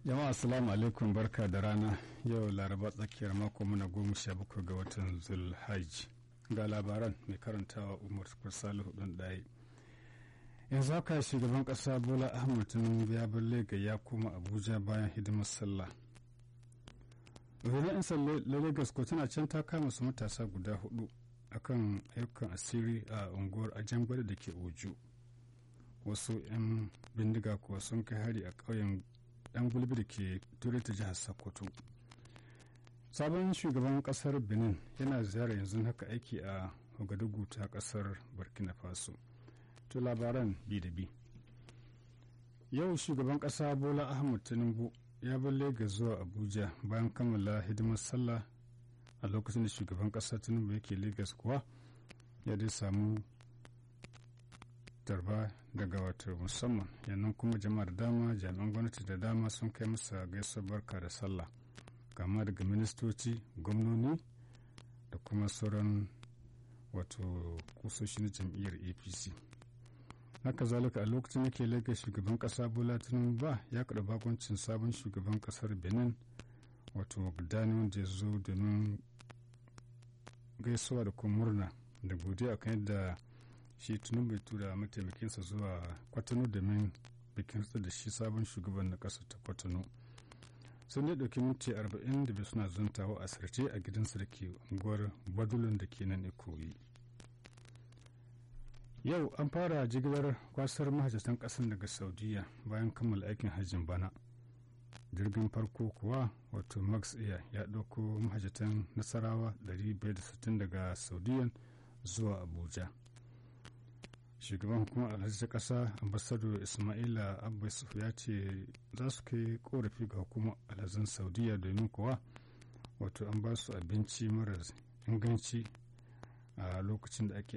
jama'a assalamu alaikum barka da rana yau laraba tsakiyar mako muna goma sha bakwai ga watan zulhaj ga labaran mai karantawa umar salihu ɗan ɗaya yanzu haka shugaban ƙasa bola ahmad tinubu ya bar lega ya koma abuja bayan hidimar sallah rundunar 'yan sanda lagos ko tana can ta kama su matasa guda hudu akan ayyukan asiri a unguwar ajangwada da ke oju wasu 'yan bindiga kuwa sun kai hari a ƙauyen dan gulbi da ke turai ta jihar sokoto sabon shugaban kasar benin yana ziyara yanzu haka aiki a ogadugu ta kasar burkina faso to labaran bi da bi yau shugaban kasa bola ahmad tinubu ya bar lagos zuwa abuja bayan kammala hidimar sallah a lokacin da shugaban kasa tinubu yake lagos kuwa ya dai samu tarba daga wato musamman yannan kuma jama'ar dama jami'an gwamnati da dama sun kai masa gaisuwar barka da sallah kama daga ministoci gwamnoni da kuma sauran wato kusoshi na jam'iyyar apc haka zalika a lokacin da ke lagos shugaban kasa bola tinubu ba ya kaɗa bakoncin sabon shugaban kasar benin wato gudani wanda ya zo domin gaisuwa da kuma murna da godiya kan yadda shi tunubu bai tura mataimakinsa zuwa kwatano domin bikin da shi sabon shugaban na ƙasar ta kwatano sun dai ɗauki minti arba'in da bai suna zantawa a sarce a gidansa da ke unguwar badulun da ke nan ikoyi yau an fara jigilar kwasar mahajjatan ƙasar daga saudiya bayan kammala aikin hajjin bana jirgin farko kuwa wato max air ya ɗauko mahajjatan nasarawa 560 daga saudiyan zuwa abuja shugaban hukumar alhaji ta ƙasa ambassador ismaila abbas ya ce za su kai korafi ga hukumar alhazan saudiya domin kuwa wato an ba su abinci marar inganci a lokacin da ake